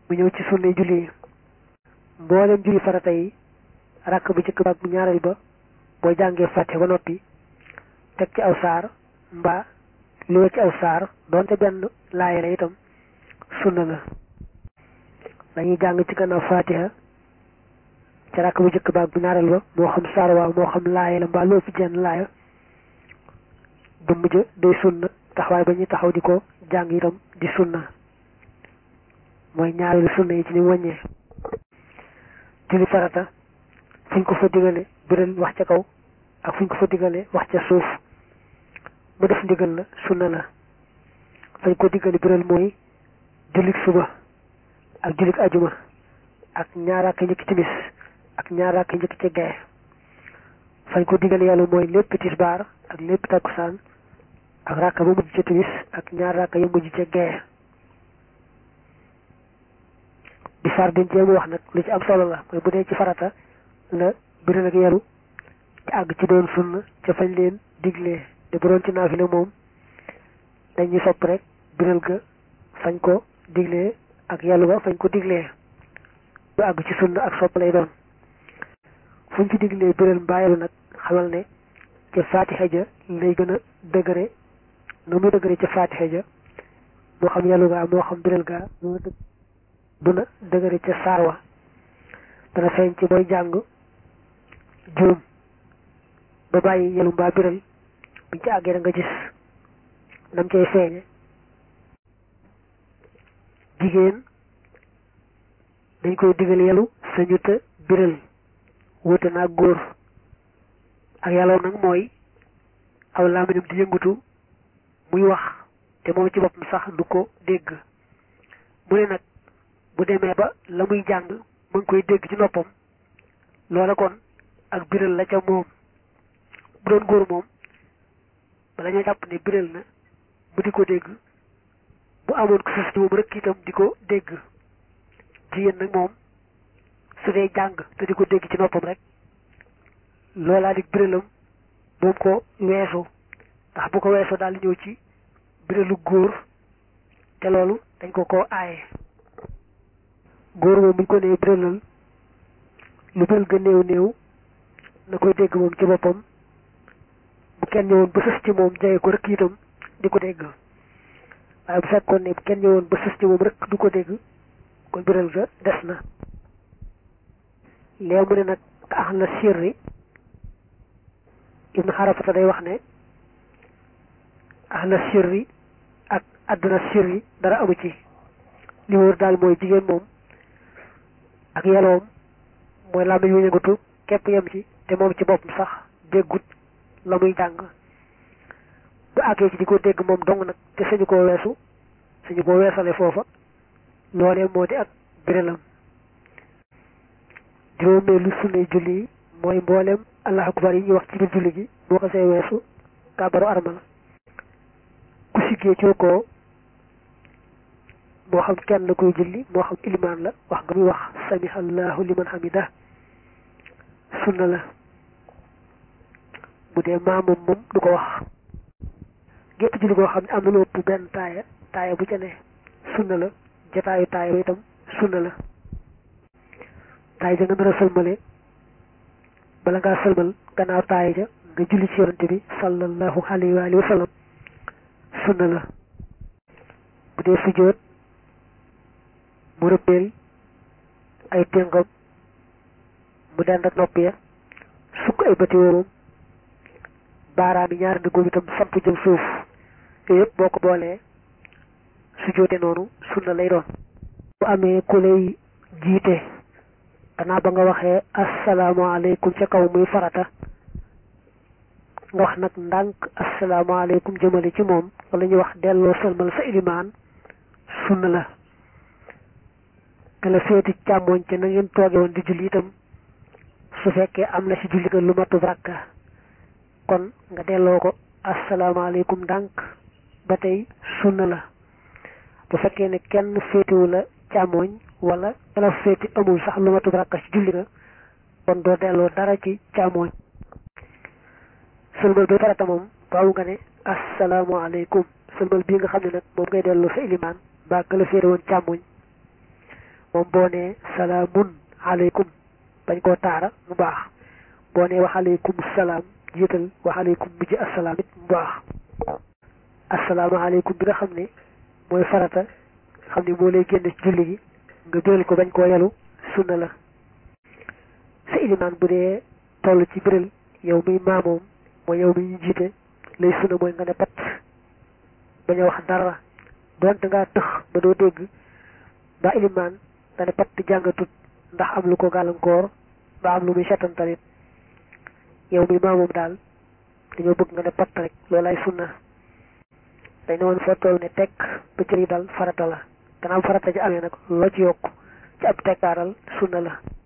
mu ñëw ci sunna julli yi mboolem julli farata yi rakk bu njëkk ba ak bu ñaareel ba boo jàngee fàtte ba noppi teg ci aw saar mbaa lu ci aw saar doonte benn laaya la itam sunna la dañuy jàng ci gannaaw fatiha ci rakk bu njëkk ba ak bu ñaareel ba moo xam saar waaw moo xam laaya la mbaa loo fi jenn laaya dëmm ja day sunna taxawaay ba ñuy taxaw di ko jàng itam di sunna mooy ñaareelu sunna yi ci ni wàññee julli farata fuñ ko fa digale biral wax ca kaw ak fuñ ko fa digale wax ca suuf mu def ndigal la sunna la fañ ko digale biral mooy jullik suba ak jullik ajuma ak ñaaraaka njëkk timis ak ñaaraaka njëkk ca gaye fañ ko digale yàlla mooy lépp tisbaar ak lépp takkusaan ak raaka ba mujj ca timis ak ñaar raaka ya mujj ca gaye bi far din jéemu wax nag lu ci am solo la mooy bu dee ci farata la biral ak yalu ci àgg ci doon sunna ca fañ leen diglee te bu doon ci naafile moom dañuy sopp rek biral ga fañ ko diglee ak yalu ga fañ ko diglee bu àgg ci sunna ak sopp lay doon fuñ ci diglee biral mbaa yalu nag xamal ne ca faatixa ja lay gën a dëgëre na muy dëgëre ca faatixa ja moo xam yalu gaa moo xam biral gaa duna dëgëre ca saar wa dana feeñ ci booy jàng juum ba bàyyi yalu mbaa biral buñ ci àggee da nga gis nam cay feeñe jigéen dañ koy digal yalu sañu te biral wute naa góor ak yàlla nag mooy aw laaminam di yëngutu muy wax te moom ci boppam sax du ko dégg mu ne nag bu demee ba la muy jàng mu ngi koy dégg ci noppam loola kon ak biral la ca moom bu doon góor moom bala ñoo jàpp ne biral na bu di ko dégg bu amoon ko sus ci moom rek itam di ko dégg jigéen nag moom su dee jàng te di ko dégg ci noppam rek loolaa di biralam moom ko weesu ndax bu ko weesoo daal di ñëw ci biralu góor te loolu dañ ko koo aaye góor moom buñ ko nee biralal lu biral ga néew néew na koy dégg moom ci boppam bu kenn ñëwoon ba sës ci moom jege ko rek itam di ko dégg waaye bu fekkoon ne bu kenn ñëwoon ba sës ci moom rek du ko dégg kon biral ga des na léegi mu ne nag ax na sirri ibnu xarafata day wax ne ahla sirri ak àdduna sirri dara amu ci li wóor daal mooy jigéen moom ak yaloom mooy làmmiñ wu yëngatu képp yem ci te moom ci boppam sax déggut la muy jàng bu àggee ci di ko dégg moom dong nag te sañu koo weesu sañu koo weesale foofa loolee moo di ak biralam juróomee lu sunnay julli yi mooy mboolem allahu akbar yi ñuy wax ci biir julli gi boo ko see weesu kàbbaru armal ku siggee ci ko moo xam kenn la koy julli moo xam ilimaan la wax nga muy wax sami allahu liman hamida sunna la bu dee maamum moom du ko wax gépp julli goo xam ne am na lu ëpp benn taaya taaya bu ca ne sunna la jataayu taaya ba itam sunna la taaya ja nga nar a sëlmale bala ngaa sëlmal gannaaw taaya ja nga julli ci yonante bi sallallahu alayhi wa alihi wa sallam sunna la bu dee sujjóot mu rëppeel ay téngam mu dend ak nopp ya sukk ay bëti wóorum baaraam yi ñaari ndëggoom itam samp jëm suuf yooyu yëpp boo ko boolee sujjóote noonu sunna lay doon bu amee ku lay jiite gannaaw ba nga waxee asalaamaaleykum ca kaw muy farata nga wax nag ndànk asalaamaaleykum jëmale ci moom wala ñuy wax delloo sëlmal sa ilimaan sunna la te la féeti càmmooñ ca na ngeen tooge woon di julli itam su fekkee am na ci julli ga lu matub rakka kon nga delloo ko asalaamaaleykum ndànk ba tey sunna la bu fekkee ne kenn féetiwu la càmmooñ wala la féeti amul sax lu matub rakka ci julli ga kon doo delloo dara ci càmmooñ sëlmal bi farata moom baawu nga ne asalaamaaleykum sëlmal bii nga xam ne nag moom ngay delloo sa ilimaan mbaa ka la féete woon càmmoñ moom boo nee salaamun aleykum bañ koo taara mu baax boo nee wax aleykum salaam jiital wax aleykum mujj assalaam it mu baax asalaamaaleykum bi nga xam ne mooy farata xam ne moo lay génn ci julli gi nga biral ko bañ koo yalu sunna la sa ilimaan bu dee toll ci biral yow muy maamoom mooy yow mi ñu jiite lay sunna mooy nga ne pat bañ a wax dara doonte ngaa tëx ba doo dégg ba ilimaan nga ne pat jàngatut ndax am lu ko gàllankoor ba am lu muy setantalit yow muy maamoom daal dañoo bëgg nga ne pat rek loolay sunna dañ ne woon foo toll ne tekk ba cër yi dal farata la gannaaw farata ci amee nag loo ci yokk ci ab tekkaaral sunna la